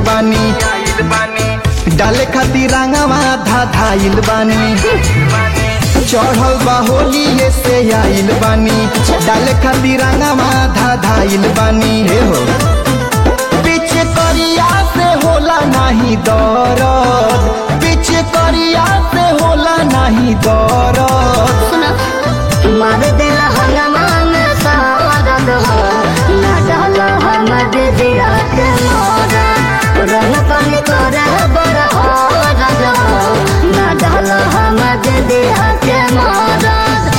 बानी डाले खातिर रंगवा धा धाइल बानी चढ़ल बा होली ये से आइल बानी डाले खातिर रंगवा धा धाइल बानी हे हो पीछे करिया से होला नाही दरद पीछे करिया से होला नाही दरद सुना मार दिल हनुमान सारद हो ना डाल हम दिया के मोरा रंग पन कर बर हो रज हो ना डाल हम दिया के मोरा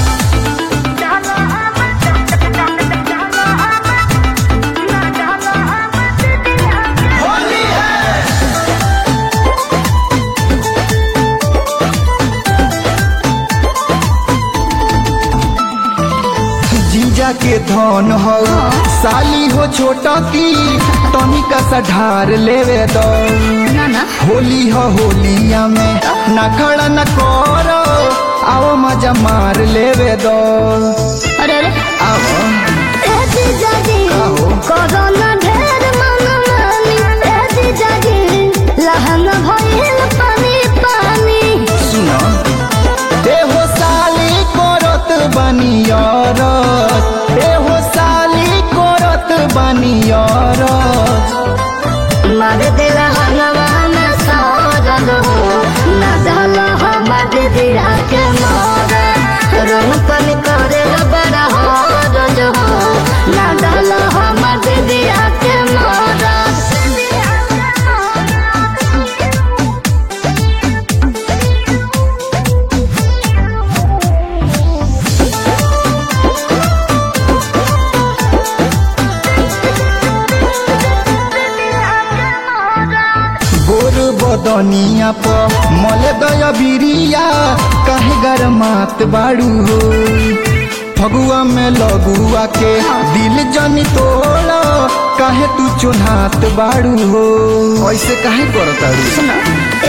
जीजा के धन हो साली हो छोटा की तनिका सा ढार लेवे दो ना ना होली हो होलिया में ना खड़ा न करो आओ मजा मार लेवे दो अरे अरे आओ ऐसी जागी आहो। कोरोना ढेर मन मानी ऐसी जागी लहन भइल पानी पानी सुनो देहो साली करत बनियरत देहो साली करत बनियरत मार दिल हनुमान सारद हो ना डाल हम दिया के मोरा रंग पन करे बड़ा हो रज हो ना डाल हम दिया के मोरा गोर बदनिया प मल दय बिरिया काहे गरमात बाड़ू हो फगुआ में लगुआ के दिल जनी तोड़ काहे तू चुन्हात बाड़ू हो ऐसे काहे करताड़ू सुना